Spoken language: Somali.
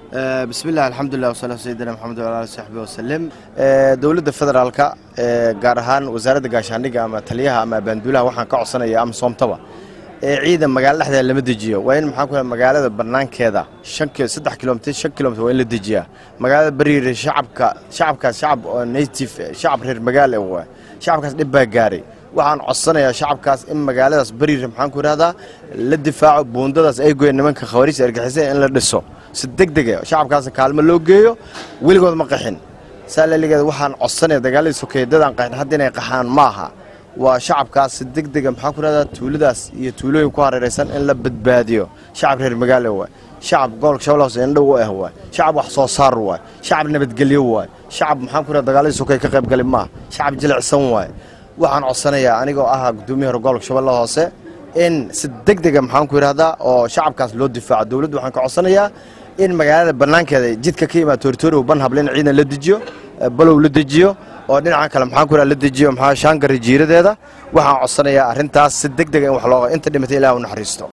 bismi illah alxamdulilah wasalaatu sayidina maxamed wala ali saxbi wasalim dowladda federaalka gaar ahaan wasaaradda gaashaandhigga ama taliyaha ama abaanduulaha waxaan ka codsanaya ama soomtaba ee ciidan magaalo dhexdeeda lama dejiyo waa in maxaan ku magaalada banaankeeda shan saddex kilomitr shan kilomitr waa in la dejiyaa magaalada bariire shacabka shacabkaas shacab oo native shacab reer magaal e waa shacabkaas dhib baa gaaray waxaan codsanayaa shacabkaas in magaaladaas bariire maxaan ku idhahdaa la difaaco buundadaas ay goyeen nimanka khawariijta argixisay in la dhiso si deg dega shacabkaasna kaalmo loo geeyo weligood ma qaxin saa laligeed waxaan codsanaya dagaaladii sokeeye dadaan qaxin hadda inay qaxaan ma aha waa shacabkaas si deg dega maxaan ku idhahdaa tuuladaas iyo tuulooyin ku hareeraysan in la badbaadiyo shacab reer magaalo waay shacab gobolka shabeelle hoose indhow u ah waay shacab wax soo saar waay shacab nabadgelyo waay shacab maxaan ku idhahda dagaaladii sokeeye ka qayb gali maaha shacab jilicsan waay waxaan codsanayaa anigoo ahaa guddoomiyaha hore gobolka shabeelle hoose in si deg dega maxaan ku idhahdaa oo shacabkaas loo difaaco dowladdu waxaan ka codsanayaa in magaalada bannaankeeda jidka ka yimaad tooritoorow banhable in ciidan la dejiyo balow la dejiyo oo dhinaca kale maxaan ku idhaha la dejiyo maxaa shaangari jiiradeeda waxaan codsanayaa arrintaas si deg dega in wax looga inta dhimatay ilaah u naxariisto